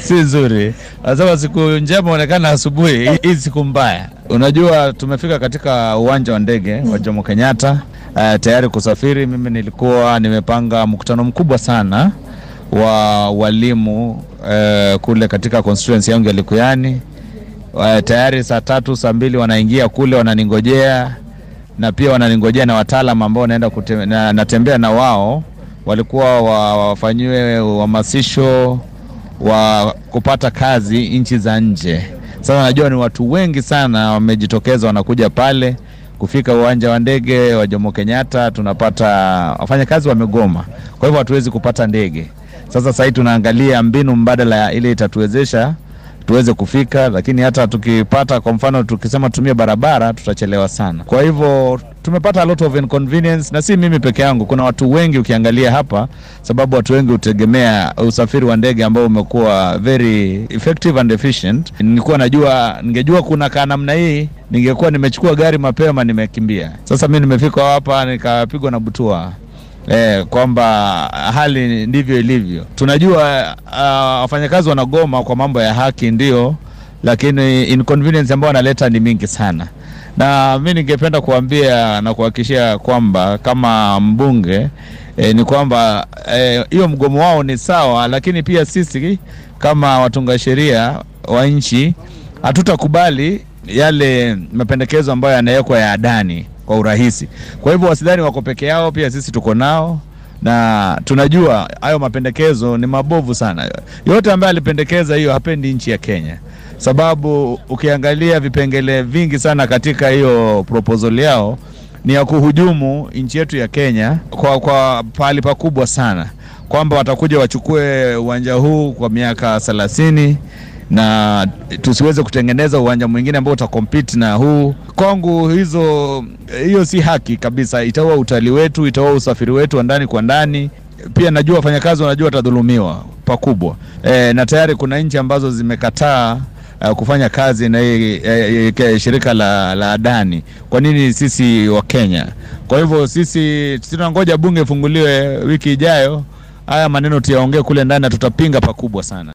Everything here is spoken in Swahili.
si nzuri. Anasema siku njema onekana asubuhi, hii siku mbaya. Unajua, tumefika katika uwanja wa ndege wa Jomo Kenyatta uh, tayari kusafiri. Mimi nilikuwa nimepanga mkutano mkubwa sana wa walimu uh, kule katika constituency yangu ya Likuyani. Uh, tayari saa tatu saa mbili wanaingia kule wananingojea, na pia wananingojea na wataalam ambao naenda kute, na, natembea na wao walikuwa wafanyiwe uhamasisho wa kupata kazi nchi za nje. Sasa najua ni watu wengi sana wamejitokeza, wanakuja pale. Kufika uwanja wa ndege wa Jomo Kenyatta, tunapata wafanyakazi wamegoma, kwa hivyo hatuwezi kupata ndege. Sasa sasa hivi tunaangalia mbinu mbadala ile itatuwezesha tuweze kufika, lakini hata tukipata, kwa mfano, tukisema tutumie barabara tutachelewa sana. Kwa hivyo tumepata a lot of inconvenience, na si mimi peke yangu, kuna watu wengi ukiangalia hapa, sababu watu wengi hutegemea usafiri wa ndege ambao umekuwa very effective and efficient. Nilikuwa najua, ningejua kuna kaa namna hii, ningekuwa nimechukua gari mapema, nimekimbia. Sasa mi nimefika hapa nikapigwa na butua Eh, kwamba hali ndivyo ilivyo. Tunajua wafanyakazi uh, wanagoma kwa mambo ya haki ndio, lakini inconvenience ambayo wanaleta ni mingi sana, na mi ningependa kuambia na kuhakikishia kwamba kama mbunge eh, ni kwamba hiyo eh, mgomo wao ni sawa, lakini pia sisi kama watunga sheria wa nchi hatutakubali yale mapendekezo ambayo yanawekwa ya adani kwa urahisi. Kwa hivyo wasidhani wako peke yao, pia sisi tuko nao na tunajua hayo mapendekezo ni mabovu sana. Yote ambaye alipendekeza hiyo hapendi nchi ya Kenya, sababu ukiangalia vipengele vingi sana katika hiyo proposal yao ni ya kuhujumu nchi yetu ya Kenya kwa, kwa pahali pakubwa sana, kwamba watakuja wachukue uwanja huu kwa miaka thelathini na tusiweze kutengeneza uwanja mwingine ambao utakompete na huu. Kwangu hizo hiyo si haki kabisa, itaua utalii wetu, itaua usafiri wetu wa ndani kwa ndani. Pia najua wafanyakazi wanajua watadhulumiwa pakubwa e, na tayari kuna nchi ambazo zimekataa uh, kufanya kazi na hii e, shirika la, la adani. Kwa nini sisi wa Kenya? Kwa hivyo sisi tunangoja bunge ifunguliwe wiki ijayo, haya maneno tuyaongee kule ndani na tutapinga pakubwa sana.